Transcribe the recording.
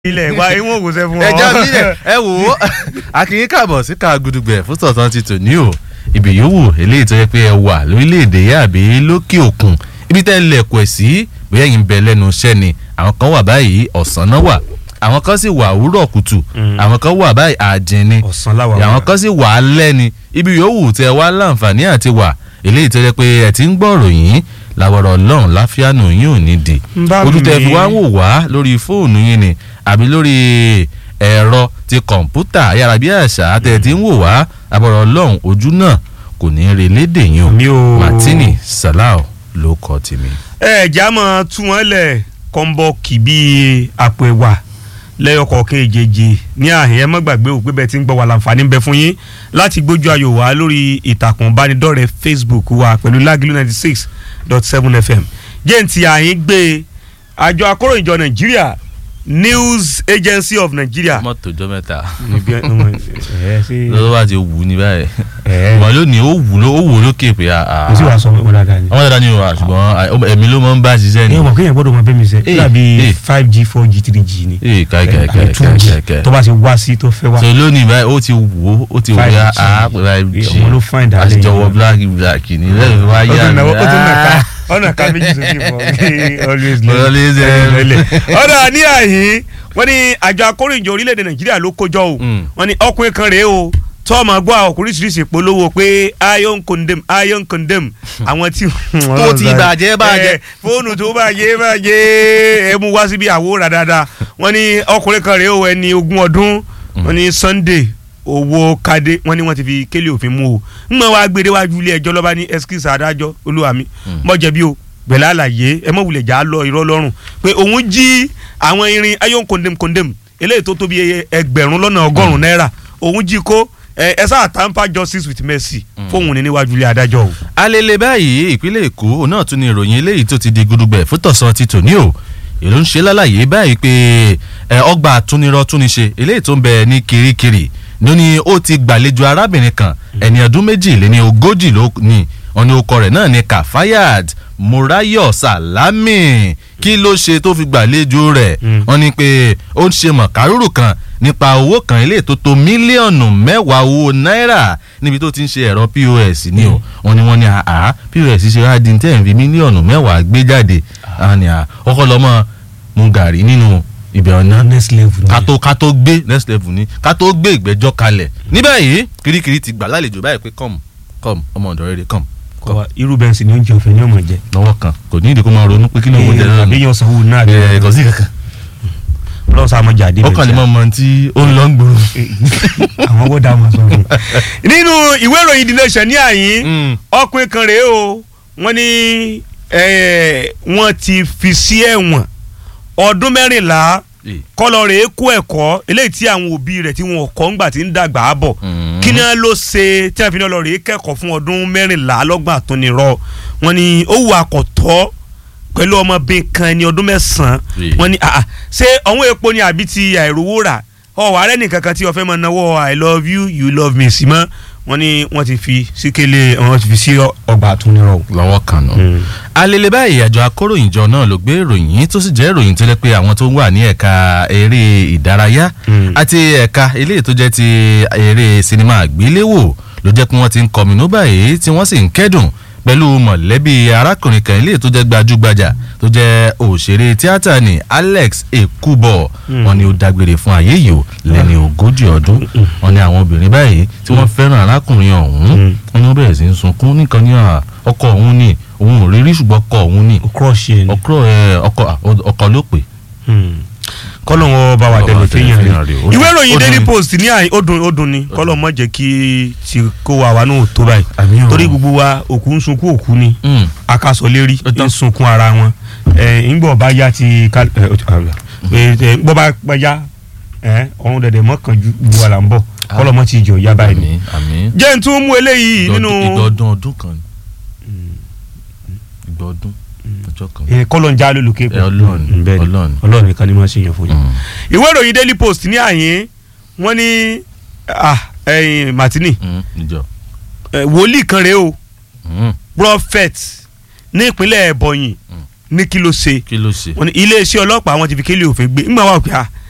ilẹ̀ wa ìwọ̀n ògùnṣẹ́ fún ọ. ẹja sílẹ̀ ẹ wò ó akínyín káàbọ̀ sí ká gudugbẹ̀ fún tọ̀tàn ti tò ní o ibi yòówù eléyìí tó yẹ pé ẹ wà lórílẹ̀‐èdè yá àbí lókè òkun ibi tẹ́ ẹ lẹ̀kọ̀ ẹ̀ sí bóyá yìí ń bẹ lẹ́nu iṣẹ́ ni àwọn kan wà báyìí ọ̀sán náà wà àwọn kan sì wà òwúrọ̀ kùtù àwọn kan wà báyìí àjìn ni ọ̀sán láwa wà. àwọn kan sì wà á lẹ́ni ibi yòówù tẹ́ wá láǹfààní àti wà eléyìí tó yẹ pé ẹ ti ń gbọ́rọ̀ yín làwọ̀rọ̀ ọlọ́run láfíàánù yín ò ní di ń bá ojú tẹ́ fi mi. wá wò wá lórí fóònù yín ni àbí lórí ẹ̀rọ ti kọ̀ǹpútà ayárabíàṣá tẹ̀ tí ń wò wá àbọ̀rọ̀ ọlọ́run ojú náà kò ní í relédè yín o Mi ò- martini salau ló kọ tèmi. ẹ já mọ tú wọn lẹ kọ́ńbọ́ọ̀kì bíi àpò ẹ̀wà lẹ́yọkọ̀ọ̀kan èjèèjì ní àhìn ẹ má gbàgbé ò pé bẹ́ẹ̀ ti ń gbọ́ wà láǹfààní ń bẹ fún yín láti gbójú ayò wá lórí ìtàkùn ìbánidọ́rẹ̀ẹ́ Facebook wa pẹ̀lú Lágìlú ninety six dot seven FM jẹ́ǹtì àhìn gbé àjọ akóròyìnjọ Nàìjíríà News Agency of Nigeria. mọ́tò jọ mẹ́ta Níbi ẹ- ọmọ ẹ ṣe lọ́wọ́ bá ti wù ní báyìí ẹ wọ́n lónìí ó wù ló ó wù lókè pé a. kò sí wàá sọ ọmọ dáadáa ni. àwọn dáadáa ni o wa ṣùgbọ́n ẹ̀mí ló máa ń bá ṣiṣẹ́ ni. ẹ mọ̀ kéèyàn gbọ́dọ̀ mọ bẹ́ẹ̀ mi sẹ́ Eh, dàbí eh. five g four g three g ni. ee káì káì káì àbí two káì G káì káì. tó bá ti wá sí tó fẹ́ wá. so lónìí báyìí ó ti wò ó ó ti wò ó 5G. yá a pè báyìí Ọmọ ló fine dálé àti yẹn. jọwọ black black ni lẹ́yìn wá ó yá tún mi. náwó ó tún nà ká Ah. ọ̀nà ká méjì sókè fún ọ always Always, eh. lẹ́lẹ̀. ọ̀dà ní àyín wọ́n ní àjọ akóròyìnjọ orílẹ̀-èdè nàìjíríà ló kójọ o Mm. wọ́n ní ọkùnrin kan rèé o tó ọmọ gbọ́ àwọn oríṣiríṣi ìpolówó pé iron condemn iron condemn àwọn tí. Tó ti bàjẹ́, bàjẹ́. Eh, fóònù tó bàjẹ́ bàjẹ́ ẹ mú wá síbi àwòrán dáadáa wọ́n ní ọkùnrin kan rèé o ẹni ogún ọdún wọ́n ní Sunday owó kadé wọ́n ní wọ́n ti fi kélé òfin mú o ń mọ wá gbére wájú ilé ẹjọ́ lọ́ba ní ẹskísì adájọ́ olúwa mi mọ jẹ̀bi o gbẹ̀lẹ́ àlàyé ẹ mọ̀ wulẹ̀ jà á lọ irọ́ lọ́rùn pé òun jí àwọn irin iron condemn condemn eléyìí tó tóbi ẹgbẹ̀rún lọ́nà ọgọ́rùn-ún náírà òun jí kó ẹ ẹ sáà tamper justice with mercy fóun ní níwájú ilé adájọ́ o. alele báyìí ìpínlẹ̀ èkó òun náà tún ní ìròyìn eléyìí tó ti di gudugbẹ̀ fún tọ̀sán ti tòní o èló ń ṣe lálàyé báyìí pé ẹ, ọgbà àtúnirọ́ túnṣe eléyìí tó ń bẹ ní kirikiri ló ní ó ti gbàlejò arábìnrin kan ẹni ọdún méjì lé ní ogójì ló ní wọn ní orúkọ rẹ̀ náà ní kafayat murayo salami kí ló ṣe tó fi gbàlejò rẹ̀ Mm. wọ́n ní pé ó ń ṣe mọ̀kárùrù kan nípa owó kan eléyìí tó tó mílíọ̀nù mẹ́wàá owó náírà níbi tó ti ń ṣe ẹ̀rọ pos ni o wọ́n ní wọ́n ní àá pos ṣe wá di tẹ́ ẹ̀ fi mílíọ̀nù mẹ́wàá gbé jáde àwọn ni à ọkọ lọ́mọ mu gàrí nínú ibẹ̀ ọ̀nà next level ká tó ká tó gbé next level ni ká tó gbé ìgbẹ́jọ́ kalẹ̀ ní báyìí kirikiri ti gbà lálejò báyìí pé come come ọmọ ọ̀dọ̀ rere come kọ́ irú bẹ́ẹ̀ sì ni oúnjẹ ọ̀fẹ́ ni ọmọ jẹ. lọ́wọ́ kan kò ní ìdí kó máa ronú pé kí ni òun jẹ lọ́nà àbí yan sanwó náà bí ẹ̀ kò sí kankan ọlọ́run sáà mọ̀ jáde ó kàn lè mọ ọmọ tí ó ń lọ ń gbòòrò. àwọn owó dá wọn sọ fún un. nínú ìwé ìròyìn The Nation ní àyín Mm. ọkùnrin kan rèé o wọ́n ní eh, wọ́n ti fi sí ẹ̀wọ̀n ọdún mẹ́rìnlá Eh. kọ́lọ́ rèé kó ẹ̀kọ́ eléyìí tí àwọn òbí rẹ̀ tí wọn kọ́ ńgbà tí ń dàgbà á bọ̀ Mm. kí ni wọ́n ló ṣe tí wọ́n fi ní ọlọ́rìí kẹ́kọ̀ọ́ fún ọdún mẹ́rìnlá lọ́gbà àtúnirọ́ wọ́n ní ó wù àkọ́tọ́ pẹ̀lú ọmọbìnrin kan ẹni ọdún mẹ́sàn-án Eh. wọ́n ní àà ṣé ọ̀hún epo ni àbí ti àìrówó rà ọ̀wọ́ ààrẹ nìkan kan tí wọ́n fẹ́ máa náwó i love you you love me sí mọ́ wọ́n ní wọ́n ti fi síkélé wọ́n ti fi sí ọgbà àtúnirọ́ o. lọ́wọ́ kan nù. alele báyìí àjọ akóròyìnjọ náà ló gbé ìròyìn yìí tó sì jẹ́ ìròyìn tó lẹ́ pé àwọn tó wà ní ẹ̀ka eré ìdárayá Mm. àti ẹ̀ka eléyìí tó jẹ́ ti eré sinimá àgbéléwò ló jẹ́ pé wọ́n ti ń kọminú báyìí tí wọ́n sì ń kẹ́dùn pẹ̀lú mọ̀lẹ́bí arákùnrin kan eléyìí tó jẹ́ gbajúgbajà tó jẹ́ òṣèré tíátà ní Alex Ekubo wọ́n ní ó dágbére fún ayé yìí o lẹ́ni ogójì ọdún wọ́n ní àwọn obìnrin báyìí tí wọ́n fẹ́ràn arákùnrin ọ̀hún Mm. wọ́n ní wọ́n bẹ̀rẹ̀ sí ń sunkún nìkan ní à, ọkọ òun ni òun ò rírí ṣùgbọ́n ọkọ òun ni crush yẹn ni. ọkọ ẹ ọkọ à, ọkọ ló pè kọ́lọ̀ wọn bá wa Bá wa tẹ̀lé tẹ̀lé fẹ́yàn fẹ́yàn rẹ̀ rẹ̀. Ó ìwé dùn- ìròyìn ó Daily dùn- Post ní àyè ó dùn ó dùn ni kọ́lọ̀ mọ̀ jẹ́ kí ti kó wa wa náà tó báyìí Àmín o. torí gbogbo wa òkú ń sunkún òkú ni Mm. akaso lérí Ó tán. ń sunkún ara wọn ẹ ńgbọ́ bá yá ti ká ẹ ó ti- ẹ ẹ ńgbọ́ bá pẹ́ yá ẹ ọ̀hún dẹ̀dẹ̀ mọ́kànjú gbogbo wa là ń bọ̀ kọ́lọ̀ mọ́ ti jọ yá báyìí ni. àmín àmín jẹ́ n tún mú eléyìí nínú ìgbọ̀dún ọdún kan ni ìgbọ̀dún ọjọ́ kan ẹ, kọ́lọ̀ ń já lólùké ẹ ọlọ́run bẹ́ẹ̀ ni ọlọ́run ọlọ́run nìkan ni wọ́n ṣe yàn fún yín. Mm, ìwé ìròyìn Daily Post ní àyín wọ́n ní ah, ẹ̀yin Martini mm, ìjọ ẹ, wòlíì kan rèé o Mm, prophet ní ìpínlẹ̀ Ebonyi ní kí ló ṣe kí ló ṣe wọ́n ní iléeṣẹ́ ọlọ́pàá wọn ti fi kélé òfin gbé ńgbà wà pé ah